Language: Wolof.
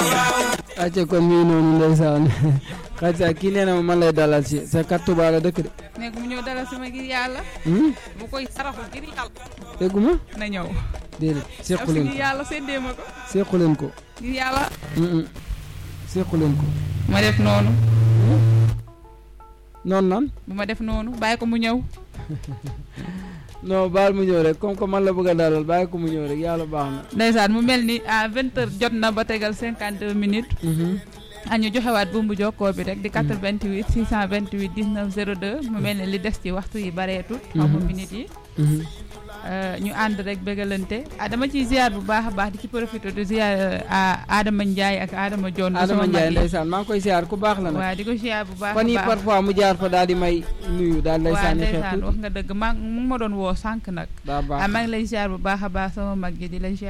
acca kon mii noonu ndeysaan xadisa kii nee na ma man lay dalal si sa kat Touba la dëkk de nekk mu ñëw dalal sama ngir yàlla hmm? bu koy saraxu ngir yàlla dégguma na ñëw déedéet daf sequ si leen ngir ko yàlla séddee ma ko sequ leen ko ngir yàlla Mm-mm. sequ leen ko ma def noonu noonu nan bu ma def noonu bàyyi ko mu ñëw non baal mu ñëw rek comme que man la bëgg a dalal bàyyi ko mu ñëw rek yàlla baax na ndeysaan mu mel ni à vingt heures jot na ba tegal cinquante deux minutes Mhm. a ñu joxewaat bumbu jokkoo bi rek di 88 628 19 02 mu mel ne li des ci waxtu yi bareetut xaw ma Mhm. minutes yi Mhm. Euh, ñu ànd rek bëggalante ah dama ciy ziar bu baax a baax di ci profité di ziar ah, Adama Ndiaye ak Adama Dione Adama sama mag Ndiaye yi. ndeysaan maa ngi koy siyaar ku baax la nag waaw di ko ziar bu baax a fan yi baax parfois mu jaar fa daal di may nuyu daal lay waaw sànni xeex ndeysaan tuuti wax nga dëgg maa mu ngi ma doon woo sànq nag daa baax ah maa ngi lay ziar bu baax a baax sama mag yi di la ziar